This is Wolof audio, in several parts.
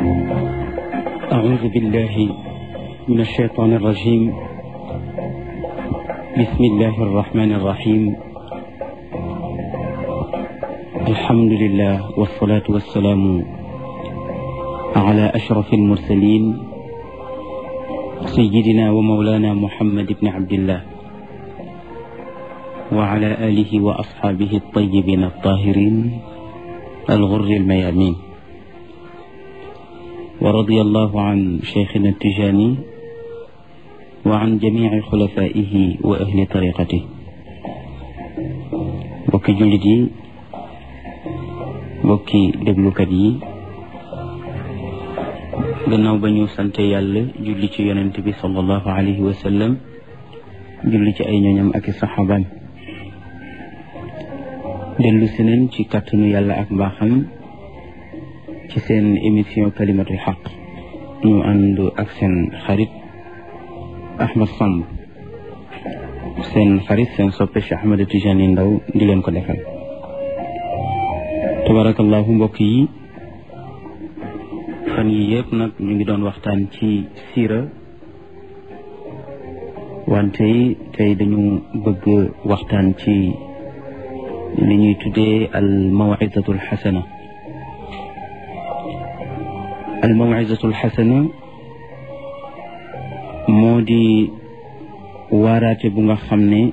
أعوذ بالله من الشيطان الرجيم بسم الله الرحمن الرحيم الحمد لله والصلاة والسلام على أشرف المرسلين سيدنا ومولانا محمد بن عبد الله وعلى آله وأصحابه الطيبين الطاهرين الغر الميامين ورضي الله عن شيخنا التجاني وعن جميع خلفائه وأهل طريقته bokki jullit yi bokki déglukat yi gannaaw ba ñu sante yàlla julli ci yonent bi sallallahu alayhi wa sallam julli ci ay ñooñam ak i saxaabaam dellu si nañ ci kàttanu yàlla ak mbaaxam ci seen émission kalimatul xaq ñu ànd ak seen xarit Ahmed Samb seen xarit seen soppe Cheikh Ahmed Tijani Ndaw di leen ko defal tabarakallahu mbokk yi fan yi yëpp nag ñu ngi doon waxtaan ci siira wante tey dañu bëgg waxtaan ci li ñuy tuddee al mawidatu al xasana al mawidatu al xasana moo di waaraate bu nga xam ne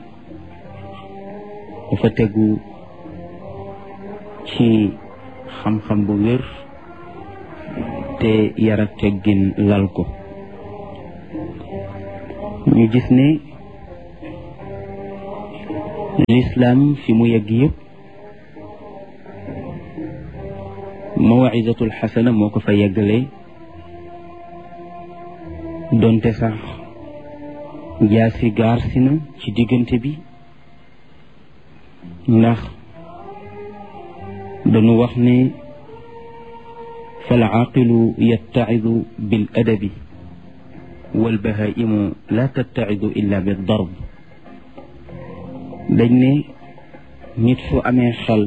dafa tegu ci xam-xam bu wér te yar ak teggin lal ko ñu gis ne lislaam fi mu yegg yëpp mawizatul xasana moo ko fa yeggale donte sax jaasi gaar si na ci diggante bi ndax dañu wax ne fal aaqilu yattacidu bil adabi wal bahaimu la tattacidu illa bi darb dañ ne nit fu amee xel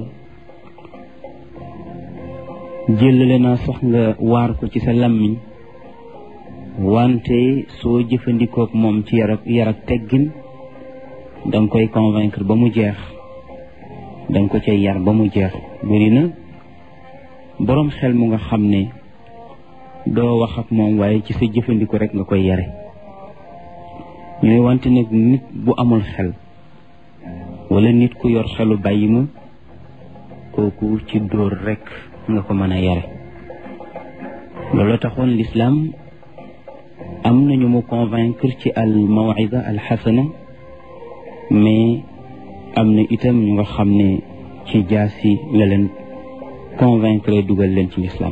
jëlale naa sax nga waar ko ci sa làmmiñ wante soo jëfandikook moom ci yar ak yar ak teggin danga koy convaincre ba mu jeex danga ko cay yar ba mu jeex bëri na boroom xel mu nga xam ne doo wax ak moom waaye ci sa jëfandiko rek nga koy yare ñu ne wante nag nit bu amul xel wala nit ku yor xelu bàyyi ma kooku ci dóor rek nga ko mën a yare loolu taxoon lislaam am nañu mu convaincre ci al mawida al xasana mais am na itam ñu nga xam ne ci jaasi la leen convaincre dugal leen ci lislaam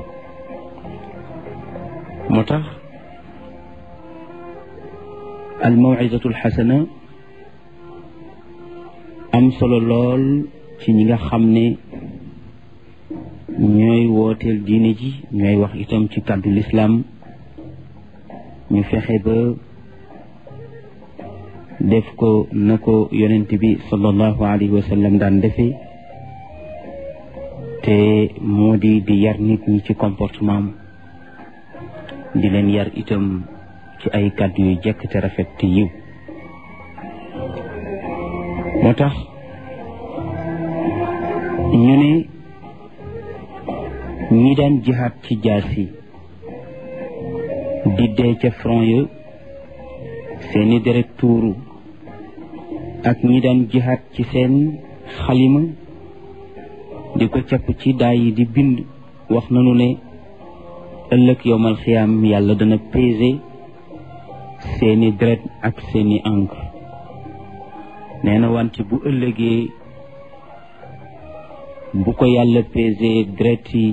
moo tax al mawidatu al xasana am solo lool ci ñi nga xam ne ñooy wooteel diine ji ñooy wax itam ci kàddu lislaam ñu fexe ba def ko na ko yonent bi sallallahu alayhi wa sallam daan defee te moo di di yar nit ñi ci comportement di leen yar itam ci ay kàddu yu jekk te rafet te yiw moo tax ñu ne ñi daan jihaat ci jaasi di dee ca front ya seeni deret tuuru ak ñi daan jihaat ci seen xalima di ko capp ci daay yi di bind wax nañu ne ëllëg yowmal xiyaam yàlla dana peser seeni deret ak seeni encre nee na wante bu ëllëgee bu ko yàlla peser deret yi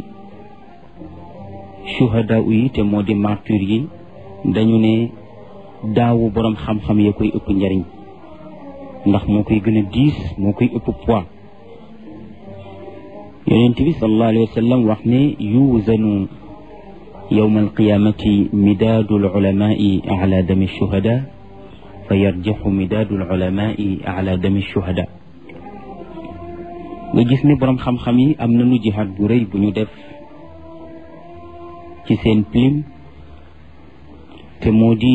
shuhada yi te moo di martyr yi dañu ne daawu boroom xam-xam ya koy ëpp njariñ ndax moo koy gën a diis moo koy ëpp poids yonent bi sallallahu alayhi wa sallam wax ne yuuzanu yowma alqiyamati midaadu alulamaai ala dami shuhada fa yarjaxu midaadu alulamaai ala dami shuhada nga gis ne boroom xam-xam yi am nañu jihaad bu rëy bu ñu def ci seen plume te moo di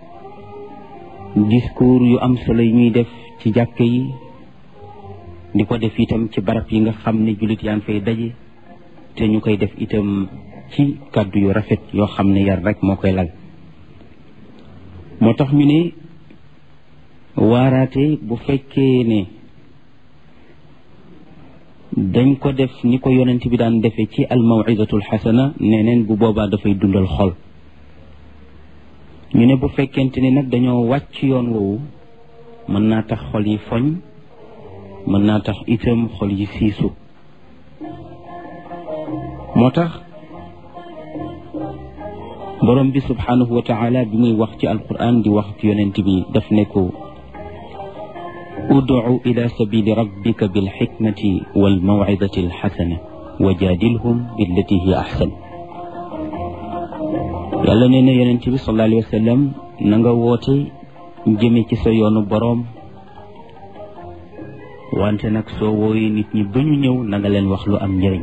discours yu am solo yi ñuy def ci jàkk yi di ko def itam ci barab yi nga xam ne jullit yaa ngi fay daje te ñu koy def itam ci kàddu yu rafet yoo xam ne yar rek moo koy lal moo tax ñu ne waaraate bu fekkee ne dañ ko def ni ko yonent bi daan defee ci almawidatul xasana neneen bu boobaa dafay dundal xol ñu ne bu fekkente ni nag dañoo wàcc yoon woowu mën naa tax xol yi foñ mën naa tax itam xol yi siisu moo tax borom bi subhanahu wa taala bi muy wax ci alquran di wax ci yonent bi daf ne ko udcu ila sabili rabbika bilxikmati walmawcidati alxasana wa jaadilhum billati hiya axsan yàlla nee na yonent bi sallallahu alayhi wa sallam na nga woote jëme ci sa yoonu boroom wante nag soo wooyee nit ñi ba ñu ñëw na nga leen wax lu am njëriñ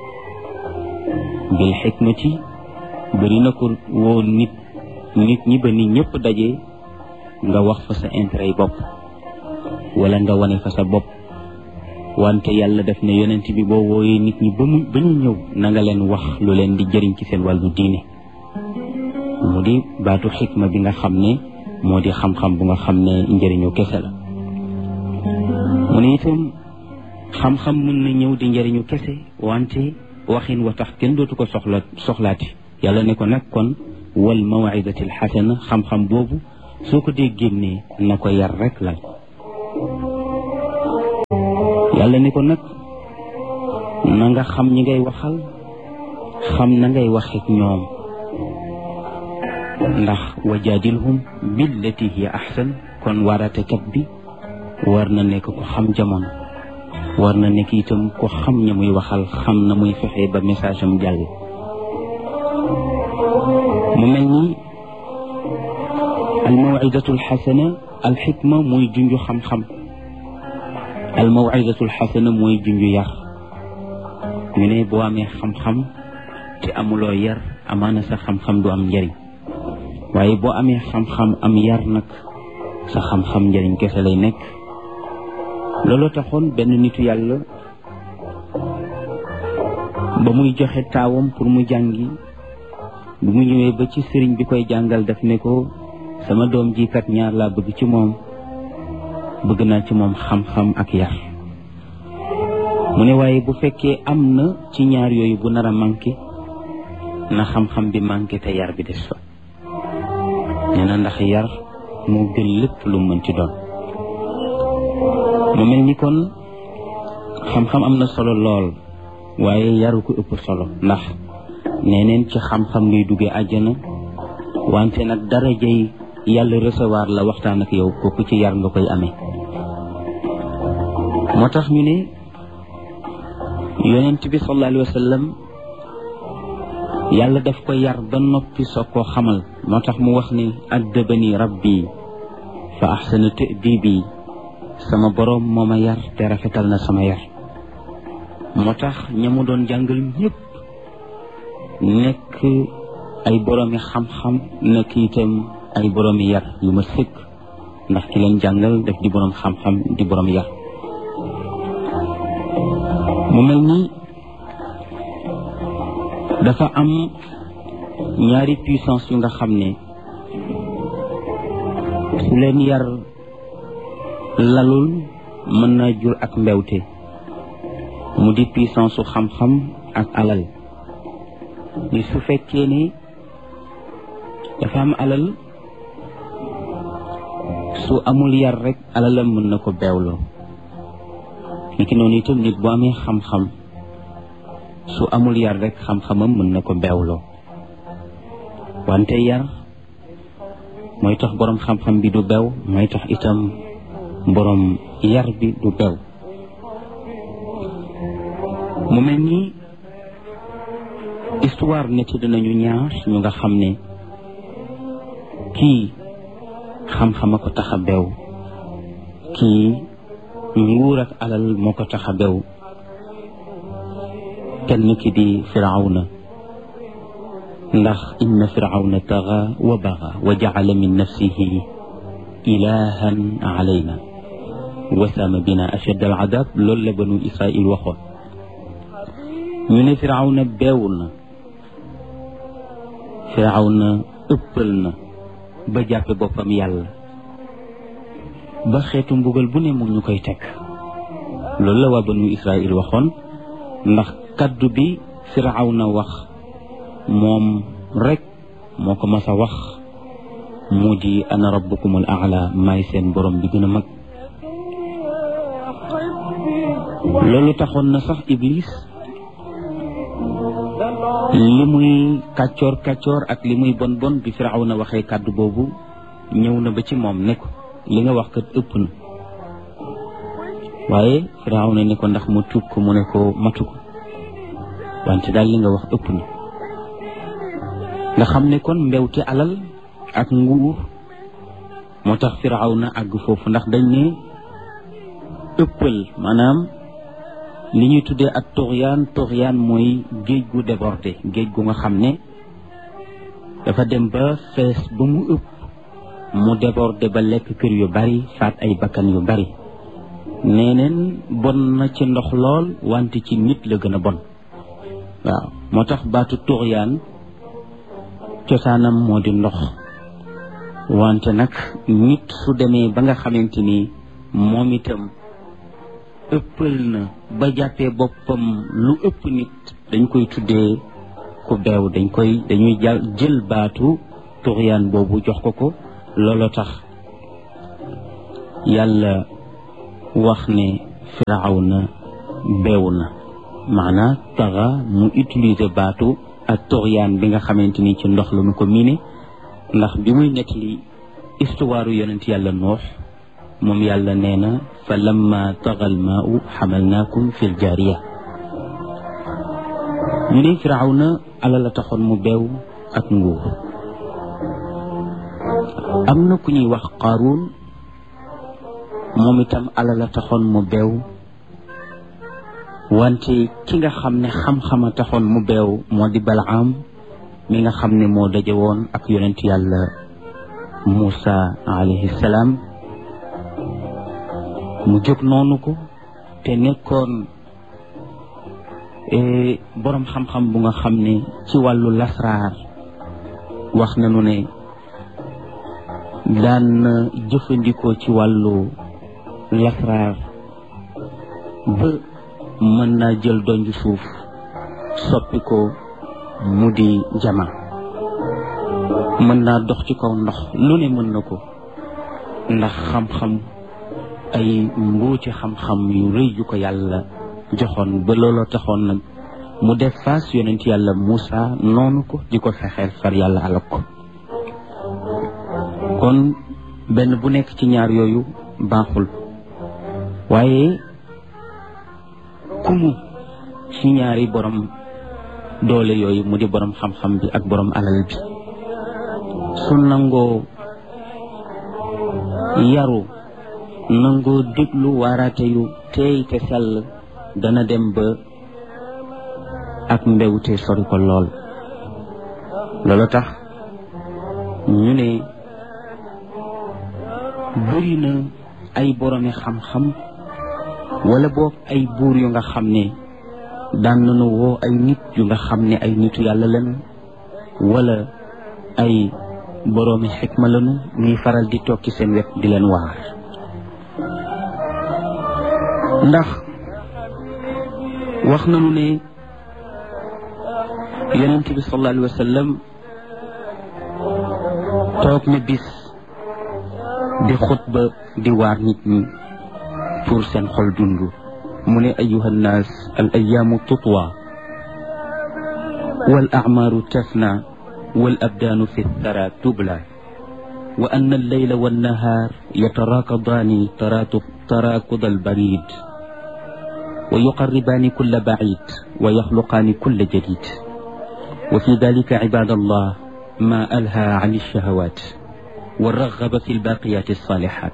bil xikmati bëri na ko woo nit nit ñi ba nit ñëpp daje nga wax fa sa intérêt yi bopp wala nga wane fa sa bopp wante yàlla def ne yonent bi boo wooyee nit ñi ba mu ba ñu ñëw na nga leen wax lu leen di jëriñ ci seen wàllu diine mu di baatu xikma bi nga xam ne moo di xam-xam bu nga xam ne njëriñu kese la mu ne itam xam-xam mën na ñëw di njëriñu kese wante waxin wa tax kenn dootu ko soxla soxlaati yàlla ne ko nag kon wal mawidati alxasana xam-xam boobu soo ko dee génnee na ko yar rek lal yàlla ne ko nag na nga xam ñi ngay waxal xam na ngay waxeek ñoom ndax wajaadilhum billati hiya ahsan kon waaratekat bi war na nekk ko xam jamono war na nekk itam ko xam ña muy waxal xam na muy fexe ba message am jàll mu mel ni almawidatu alxasana alxikma mooy junju xam-xam almawidatu alxasana mooy junju yar ñu ne boo amee xam-xam te amuloo yar amaana sa xam-xam du am njëriñ waaye boo amee xam-xam am yar nag sa xam-xam njëriñ kese lay nekk looloo taxoon benn nitu yàlla ba muy joxe taawam pour mu jàngi bu mu ñëwee ba ci sëriñ bi koy jàngal daf ne ko sama doom ji kat ñaar laa bëgg ci moom bëgg naa ci moom xam-xam ak yar mu ne waaye bu fekkee am na ci ñaar yooyu bu nar a manqué na xam-xam bi manqué te yar bi des fa nee na ndax yar moo gën lépp lu mën ci doon mu mel ni kon xam-xam am na solo lool waaye yaru ko ëpp solo ndax nee neen ci xam-xam ngay duggee àjjana wante nag darajay yàlla recevoir la waxtaan ak yow kooku ci yar nga koy amee moo tax ñu ne yonent bi sallallahu alayhi wa sallam yàlla daf ko yar ba noppi soog koo xamal moo tax mu wax ni addabani rabbi fa ahsana ta'dibi sama boroom moo ma yar te rafetal na sama yar moo tax ña mu doon jàngal ñëpp nekk ay boroomi xam-xam nekk itam ay boroomi yar yu ma sëkk ndax ki leen jàngal def di boroom xam-xam di boroom yar mu mel ni dafa am ñaari puissance yu nga xam ne su leen yar lalul mën naa jur ak mbewte mu di puissance su xam-xam ak alal ni su fekkee ne dafa am alal su amul yar rek alalam mën na ko beewloo ni ki noonu itam nit bu amee xam-xam su amul yar rek xam-xamam mën na ko beewloo wante yar mooy tax boroom xam-xam bi du bew mooy tax itam boroom yar bi du bew mu mel ni histoire nett dinañu ñaar ñu nga xam ne kii xam-xam a ko tax a bew kii nguur ak alal moo ko tax a bew kenn ki di firawna ndax inna firawna taxa wa baxa wa jacala min nafsihi ilahan alayna wasaama bina ashad al adab loolu la banu israil waxoon ñu ne firawna beewul na firawna ëppal na ba jàppe boppam yàlla ba xeetu mbugal bu ne mu ñu koy teg loolu la waa banu israil waxoon ndax kaddu bi firawna wax moom rek moo ko mas a wax mu di ana rabbukumul aala maay seen borom bi gën a mag loolu taxoon na sax iblis li muy kàccoor kàccoor ak li muy bon bon bi firawna waxee kàddu boobu ñëw na ba ci moom ne ko li nga wax kat ëpp na waaye firawna ne ko ndax mu tuub ko mu ne ko matu ko wante daal li nga wax ëpp na nga xam ne kon mbewte alal ak nguur moo tax firawna àgg foofu ndax dañ ne ëppal maanaam li ñuy tuddee ak toxyaan toxyaan mooy géej gu débordé géej gu nga xam ne dafa dem ba fees ba mu ëpp mu débordé ba lekk kër yu bari faat ay bakkan yu bari neeneen bon na ci ndox lool wante ci nit la gën a bon waaw moo tax baatu toxyaan cosaanam moo di ndox wante nag nit su demee ba nga xamante ni moom itam ëppal na ba jàppee boppam lu ëpp nit dañ koy tuddee ku beew dañ koy dañuy jël baatu tuxyaan boobu jox ko ko looloo tax yàlla wax ne firawna beew na maanaa taxa mu utiliser baatu ak tuxyaan bi nga xamante ni ci ndox la ñu ko miine ndax bi muy nettali histoire yonent yàlla noox moom yàlla nee na fa lamma tagal maau xamalnaakum fi ljaariya ñu ne firawna ala la taxoon mu beew ak nguur am na ku ñuy wax qaaruun moom itam ala la taxoon mu beew wante ki nga xam ne xam-xama taxoon mu beew moo di balaam mi nga xam ne moo daje woon ak yonent yàlla Muusa alayhi salaam mu jóg noonu ko te nekkoon boroom xam-xam bu nga xam ne ci wàllu lasraar wax nañu ne daan na jëfandikoo ci wàllu lasraar ba mën naa jël donju suuf soppi ko mu di jama mën naa dox ci kaw ndox lu ne mën na ko ndax xam-xam ay mbóoti xam-xam yu rëy yu ko yàlla joxoon ba looloo taxoon nag mu def faas yonent yàlla Muusa noonu ko di ko fexeel far yàlla alak ko kon benn bu nekk ci ñaar yooyu baaxul waaye kumu ci ñaari borom doole yooyu mu di borom xam-xam bi ak borom alal bi su nangoo yaru nangoo déglu waaraate yu teey te sell dana dem ba ak mbewte sori ko lool loolu tax ñu ne bëri na ay boromi xam-xam wala boog ay buur yu nga xam ne daan nañu woo ay nit yu nga xam ne ay nitu yàlla lañu wala ay boroomi xikma lañu ñuy faral di toog ci seen wet di leen waar ndax wax nañu ne yonent bi sallallahu alayhi wa sallam toog na bis di xutba di waar nit ñi pour seen xol dund mu ne ayuha nnaas al ayaamu tutwa wal acmaaru tafna wal abdaanu fi thara tubla wa anna alleyla wannahaar yataraakadaani taraakuda albarid wa yuqarribaani kulla bacid wa yaxluqaani kulla jadid wa fi dalika cibaad allah ma alha can alshahawat wa raxaba fi albaqiyat alsaalixat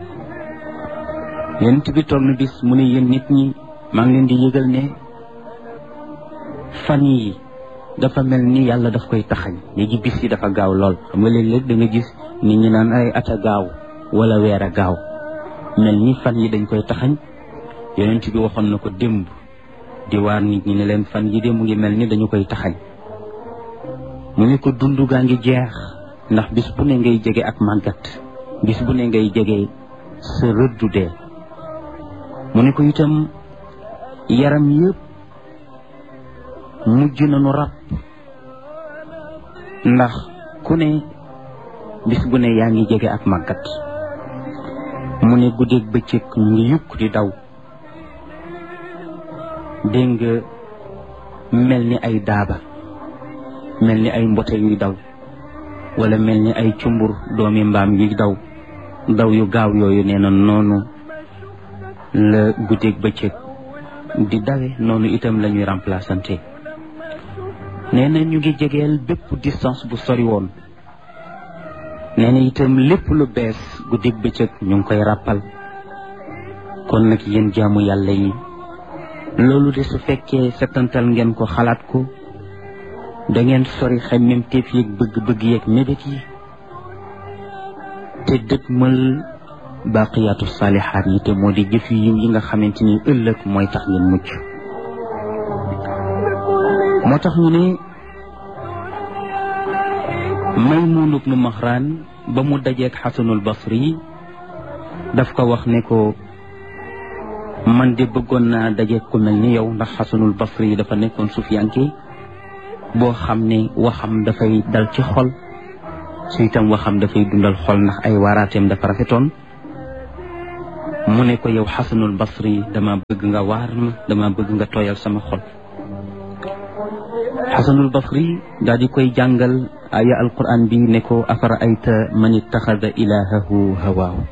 yonent bi toog na bis mu ne yéen nit ñi maa ngi leen di yëgal ne fan yi dafa mel ni yàlla daf koy taxañ léegi bis yi dafa gaaw lool xam nga léeg-léeg da nga gis nit ñi naan ay at a gaaw wala weer a gaaw mel ni fan yi dañ koy taxañ yonent bi waxoon na ko démb di waar nit ñi ne leen fan yi de mu ngi mel ni dañu koy taxañ mu ne ko dund gaa ngi jeex ndax bis bu ne ngay jege ak màggat bis bu ne ngay jege sa rëddu dee mu ne ko itam yaram yëpp mujj nañu rab ndax ku ne bis bu ne yaa ngi jege ak màggat mu ne guddeeg bëccëg ñu ngi yukk di daw dégg nga mel ni ay daaba mel ni ay mbote yuy daw wala mel ni ay cumbur doomi mbaam yuy daw daw yu gaaw yooyu nee na noonu la guddeeg bëccëg di dawe noonu itam la ñuy remplaçante nee na ñu ngi jegeel bépp distance bu sori woon nee na itam lépp lu bees guddeeg bëccëg ñu ngi koy ràppal kon nag yéen jaamu yàlla yi loolu de su fekkee setantal ngeen ko xalaat ko da ngeen sori xemmem teef yeeg bëgg-bëgg yeeg mébét yi te dëgmal baaqiyaatu saalihaat yi te moo di jëf yu yiw yi nga xamante ni ëllëg mooy tax ngeen mucc moo tax ñu ne Maymuun ibnu Maxraan ba mu dajeeg Xasanul Basri daf ko wax ne ko man de bëggoon naa dajeeg ku mel ni yow ndax Xasanul Basri dafa nekkoon sufiyanke boo xam ne waxam dafay dal ci xol su itam waxam dafay dundal xol ndax ay waaraateem dafa rafetoon mu ne ko yow xasanul basri dama bëgg nga waar ma dama bëgg nga tooyal sama xol xasanul basri daal di koy jàngal aya alquran bi ne ko afara ayta man ittaxada ilahahu hawaahu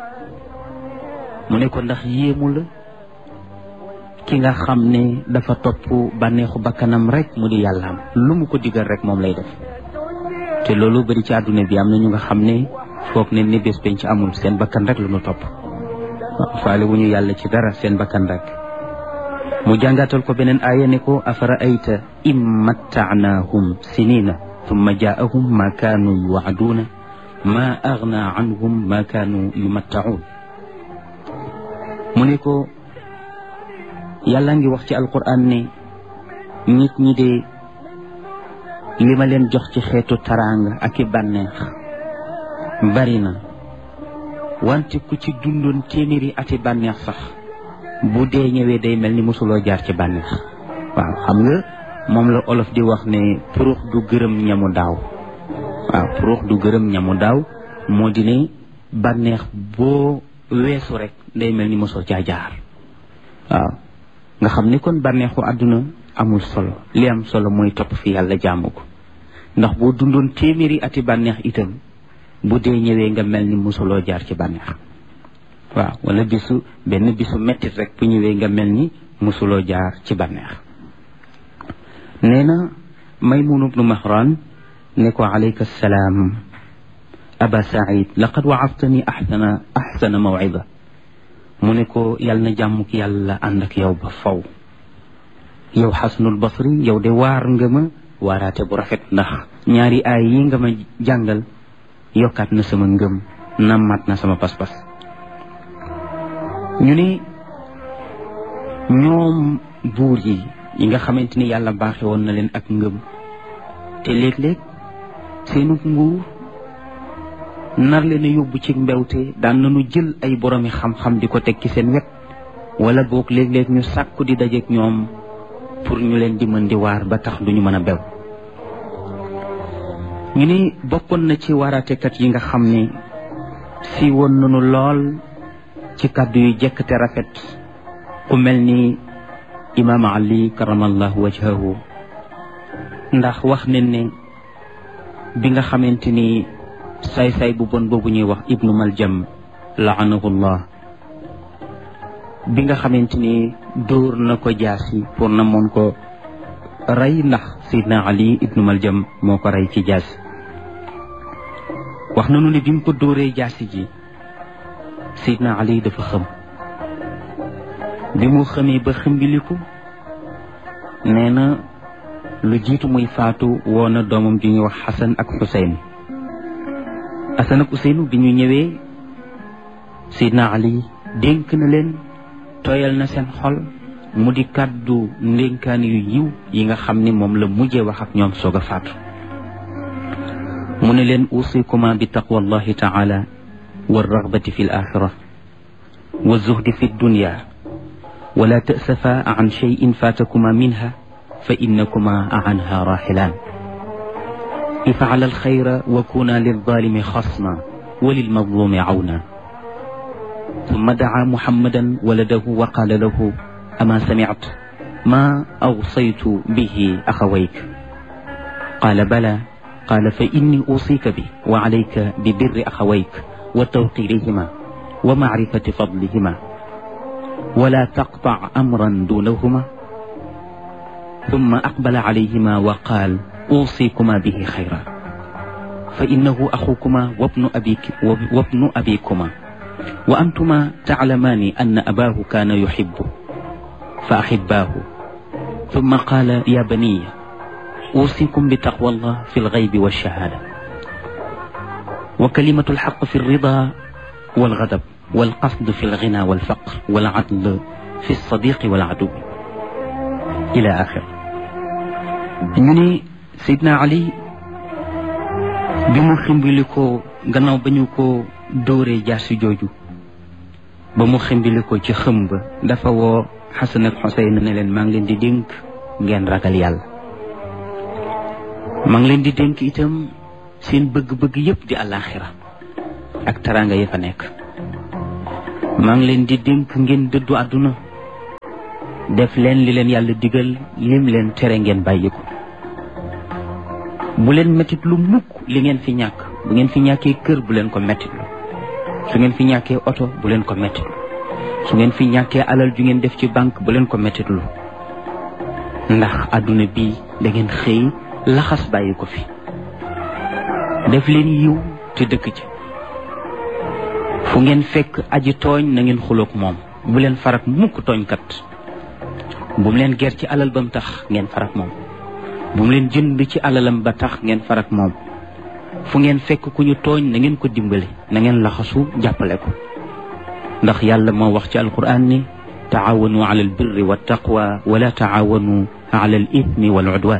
mu ne ko ndax yéemu la ki nga xam ne dafa topp bànneexu bakkanam rek mu di yàllaam lu mu ko digal rek moom lay def te loolu bari ci àdduna bi am na ñu nga xam ne foog ne ni bés penc amul seen bakkan rek lu mu topp waaw faale wu ñu yàlla ci dara seen bakkan rek mu jàngatal ko beneen aaya ne ko afara ayta im mattaanaahum sinina thumma jaahum ma kaanu yuwaaduuna ma agna anhum ma kaanu yumattaun mu ne ko yàlla ngi wax ci alquran ne nit ñi de li ma leen jox ci xeetu taraanga ak i bànneex bari na wante ku ci dundoon téeméeri ati bànneex sax bu dee ñëwee day mel ni mosuloo jaar ci bànneex waaw xam nga moom la olof di wax ne purux du gërëm ñamu daaw waaw purux du gërëm ñamu daaw moo di ne bànneex boo weesu rek day mel ni mosoo caa jaar waaw nga xam ni kon bànneexu àdduna amul solo li am solo mooy topp fi yàlla jaamu ko ndax boo dundoon téeméeri ati bànneex itam bu dee ñëwee nga mel ni mosuloo jaar ci bànneex waaw wala bisu benn bisu mettit rek bu ñëwee nga mel ni mosuloo jaar ci bànneex nee na maymun ibnu mahran ne ko alayka salaam aba said laqad waadtani axsana axsana mawcida mu ne ko yàlla na jàmmuk yàlla ànd ak yow ba faw yow xasanul basri yow de waar nga ma waaraate bu rafet ndax ñaari aay yi nga ma jàngal yokkaat na sama ngëm nammaat na sama pas-pas ñu ne ñoom buur yi yi nga xamante ni yàlla baaxe woon na leen ak ngëm te léeg-léeg seenu nguur nar leen a yóbbu ci mbewte daan nañu jël ay boroomi xam-xam di ko teg ci seen wet wala boog léeg-léeg ñu sàkku di dajeek ñoom pour ñu leen di mën di waar ba tax duñu mën a bew ñu ni bokkoon na ci waaraatekat yi nga xam ne si woon nañu lool ci kàddu yu jekk te rafet ku mel ni imaam ali karamallahu wajhahu ndax wax nañ ne bi nga xamante ni saay-saay bu bon boobu ñuy wax ibnu maljam laanahullah bi nga xamante ni dóor na ko jaasi pour na moon ko rey ndax sayidna ali ibnu maljam moo ko rey ci jaasi wax nañu ne bi mu ko dóoree jaasi ji sayidna ali dafa xëm bi mu xëmee ba xëmbiliku nee na lu jiitu muy faatu woona doomam ju ñuy wax xasan ak xuseyn xasan ak xuseynu bi ñu ñëwee sidna ali dénk na leen tooyal na seen xol mu di kàddu ndénkaan yu yiw yi nga xam ni moom la mujjee wax ak ñoom soog a faatu mu ne leen usikuma bi taqwa allahi taala wa ragbati fi l axira wa zuhdi fi dunya wala tasafa an cheyin fatakuma minha fa innakuma anha raxilaan ifcala alxayra wa kuna lilzalimi xasma wa lilmazlumi cawna ثم دعا محمدا ولده وقال له أما سمعت ما أوصيت به أخويك قال بلى قال فإني أوصيك به وعليك ببر أخويك وتوقيرهما ومعرفة فضلهما ولا تقطع أمرا دونهما ثم أقبل عليهما وقال أوصيكما به خيرا فإنه أخوكما وابن أبيك وابن أبيكما وأنتما تعلمان أن أباه كان يحبه فأحباه ثم قال يا بني أوصيكم بتقوى الله في الغيب والشهادة وكلمة الحق في الرضا والغضب والقصد في الغنى والفقر والعدل في الصديق والعدو إلى آخر ñu Seydina Ali bi mu ximbili ko gannaaw ba ñu ko dóoree jaasi jooju ba mu ximbili ko ci xëm ba dafa woo Xasan ak Xuseyn ne leen maa ngi leen di dénk ngeen ragal yàlla maa ngi leen di dénk itam seen bëgg-bëgg yépp di àllaaxira ak taraanga ya fa nekk maa ngi leen di dénk ngeen dëddu àdduna def leen li leen yàlla digal lim leen tere ngeen bàyyi ko bu leen mettit lu mukk li ngeen fi ñàkk bu ngeen fi ñàkkee kër bu leen ko mettitlu su ngeen fi ñàkkee oto bu leen ko mettitlu su ngeen fi ñàkkee alal ju ngeen def ci banque bu leen ko mettitlu ndax àdduna bi da ngeen xëy laxas bàyyi ko fi def leen yiw te dëkk ci fu ngeen fekk aji tooñ na ngeen xuloog moom bu leen farak mukk tooñkat bu mu leen ger ci alal ba mu tax ngeen farak moom bu mu leen jënd ci alalam ba tax ngeen farak moom fu ngeen fekk ku ñu tooñ na ngeen ko dimbale na ngeen laxasu jàppale ko ndax yàlla moo wax ci alquran ni taawanu ala al birri wa taqwa wala taawanu ala al ithmi wal udwan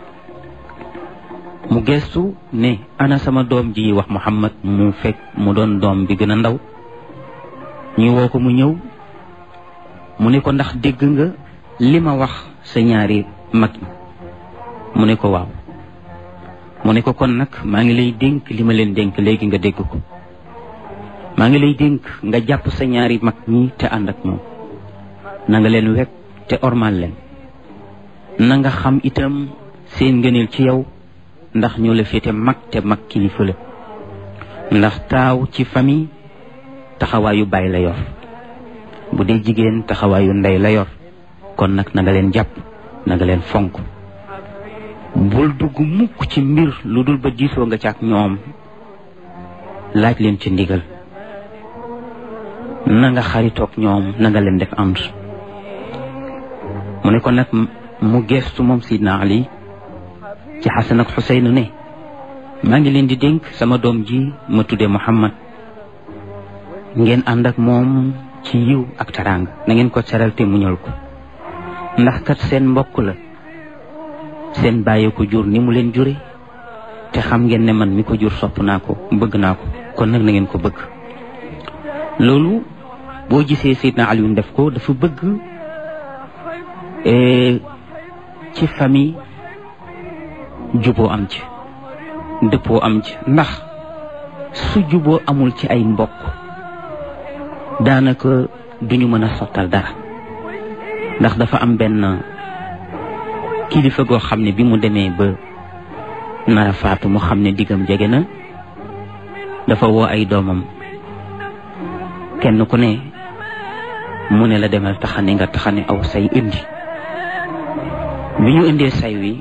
mu gestu ne ana sama doom ji wax Muhammad mu fekk mu doon doom bi gën a ndaw ñu woo ko mu ñëw mu ne ko ndax dégg nga li ma wax sa ñaari mag yi mu ne ko waaw mu ne ko kon nag maa ngi lay dénk li ma leen dénk léegi nga dégg ko maa ngi lay dénk nga jàpp sa ñaari mag ñi te ànd ak ñoom na nga leen wekk te ormal leen na nga xam itam seen ngëneel ci yow ndax ñoo la féete mag te mag kilifa la ndax taaw ci famille taxawaayu baay la yor bu dee jigéen taxawaayu ndey la yor kon nag na nga leen jàpp na nga leen fonk bul dugg mukk ci mbir lu dul ba diisoo nga ci ak ñoom laaj leen ci ndigal na nga xaritoog ñoom na nga leen def ànd mu ne ko nag mu geestu moom Sidna Ali ci Xasan ak Xuseyn ne maa ngi leen di dénk sama doom ji ma tudde Muhammad ngeen ànd ak moom ci yiw ak taraanga na ngeen ko teral te muñal ko ndax kat seen mbokk la seen bàyyi ko jur ni mu leen jure te xam ngeen ne man mi ko jur sopp naa ko bëgg naa ko kon nag na ngeen ko bëgg loolu boo gisee Seydina Alioune def ko dafa bëgg ci famille juboo am ci dëppoo am ci ndax su juboo amul ci ay mbokk daanaka duñu mën a sottal dara ndax dafa am benn kilifa goo xam ne bi mu demee ba nara faatu mu xam ne diggam jege na dafa woo ay doomam kenn ku ne mu ne la demal taxane nga taxane aw say indi bi ñu indee say wi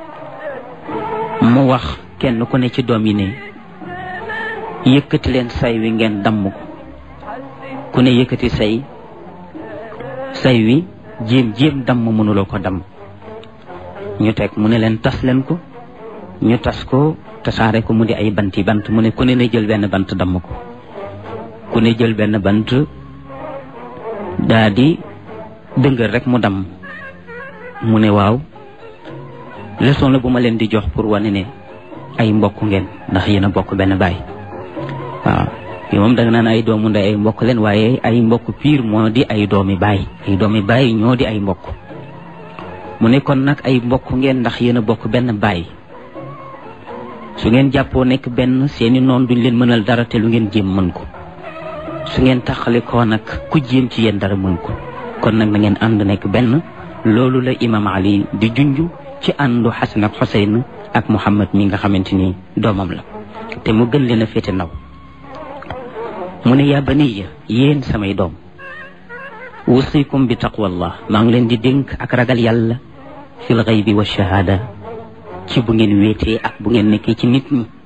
mu wax kenn ku ne ci doom yi ne yëkkati leen say wi ngeen damm ko ku ne yëkkati say say wi jéem jéem damm mënuloo ko damm ñu teg mu ne leen tas leen ko ñu tas ko tasaare ko mu di ay banti bant mu ne ku ne na jël benn bant damm ko ku ne jël benn bant daa di dëngër rek mu damm mu ne waaw leçon la bu ma leen di jox pour wane ne ay mbokk ngeen ndax yéen a bokk benn baay waaw yi moom danga naan ay doomu ndey ay mbokk leen waaye ay mbokk piir moo di ay doomi baay ay doomi baay ñoo di ay mbokk mu ne kon nag ay mbokk ngeen ndax yéen a bokk benn baay su ngeen jàppoo nekk benn seeni noon duñ leen mënal dara te lu ngeen jéem mën ko su ngeen taxale koo nag ku jéem ci yéen dara mën ko kon nag na ngeen ànd nekk benn loolu la imam ali di junj ci àndu xasan ak xuseyn ak muhammad mi nga xamante ni doomam la te mu gën leen a féete ndaw mu ne yaa baniya yéen samay doom wusikum bi taqwallah maa ngi leen di dénk ak ragal yàlla fil xaybi wa shahaada ci bu ngeen wéetee ak bu ngeen nekkee ci nit ñi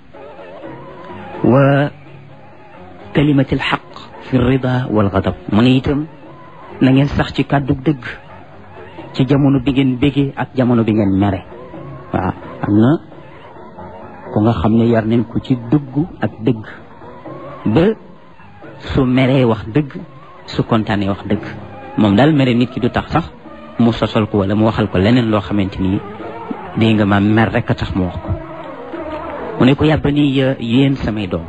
wa kalimatil xaq fi rida wal gadab mu ne itam na ngeen sax ci kàddu dëgg ci jamono bi ngeen bégee ak jamono bi ngeen mere waaw am na ku nga xam ne yar nañ ko ci dëggu ak dëgg ba su meree wax dëgg su kontaanee wax dëgg moom daal mere nit ki du tax sax mu sosal ko wala mu waxal ko leneen loo xamante ni dégg nga ma mer rek a tax mu wax ko mu ne ko yàbba ni yéen samay doom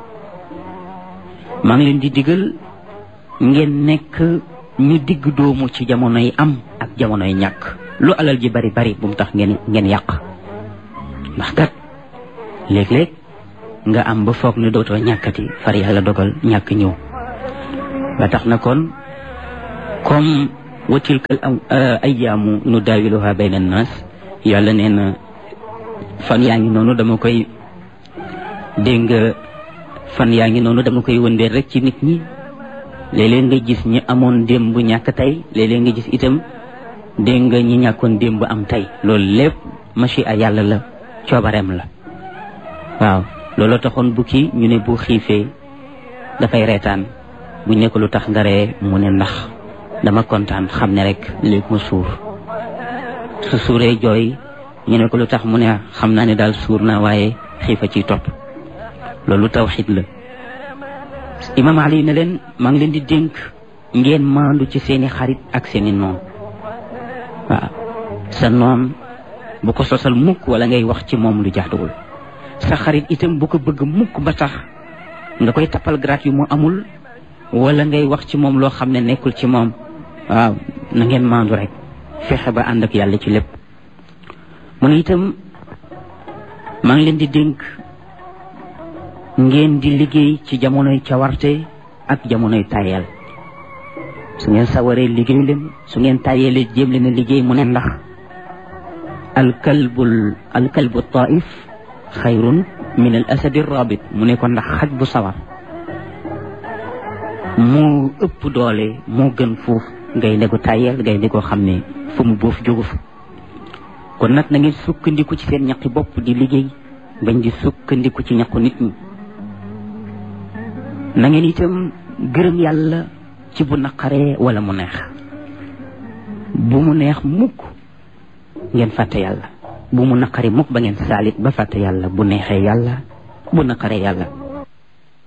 maa ngi leen di digal ngeen nekk ñu digg doomu ci jamonoy am ak jamonoy ñàkk lu alal ji bari bari bu mu tax ngeen ngeen yàq ndax kat léeg-léeg nga am ba foog ne dootoo ñàkkati far yàlla dogal ñàkk ñëw ba tax na kon comme wa tilkal ayyaamu nu daawiluha bayna annaas yàlla nee na fan yaa ngi noonu dama koy dégg nga fan yaa ngi noonu dama koy wëndeel rek ci nit ñi léeg-léeg nga gis ñi amoon démb ñàkk tey léeg-léeg nga gis itam dégg nga ñi ñàkkoon démb am tey loolu lépp machi a yàlla la coobareem la waaw loolu taxoon bukki ñu ne bu xiifee dafay reetaan bu nekk lu tax nga ree mu ne ndax dama kontaan xam ne rek léegi ma suur su suuree jooy ñu ne ko lu tax mu ne xam naa ne daal suur naa waaye xiifa ciy topp loolu tawxid la imam ali ne leen maa ngi leen di dénk ngeen maandu ci seeni xarit ak seeni noon waaw sa noon bu ko sosal mukk wala ngay wax ci moom lu jaaduwul sa xarit itam bu ko bëgg mukk ba tax nga koy tappal grat yu mu amul wala ngay wax ci moom loo xam ne nekkul ci moom waaw na ngeen maandu rek fexe ba ànd ak yàlla ci lépp mu ne itam maa ngi leen di dénk ngeen di liggéey ci jamonoy cawarte ak jamonoy tayel su ngeen sawaree liggéey leen su ngeen tayelee jéem leen a liggéey mu ne ndax alkalbul alkalbu taif xayrun min al asadi rabit mu ne ko ndax xaj bu sawar moo ëpp doole moo gën foofu ngay ne ko tayel ngay ne ko xam ne fu mu boof jógu fa kon nag na ngeen sukkandiku ci seen ñaqi bopp di liggéey bañ di sukkandiku ci ñaqu nit ñi na ngeen itam gërëm yàlla ci bu naqaree wala mu neex bu mu neex mukk ngeen fàtte yàlla bu mu naqari mukk ba ngeen saalit ba fàtte yàlla bu neexee yàlla bu naqaree yàlla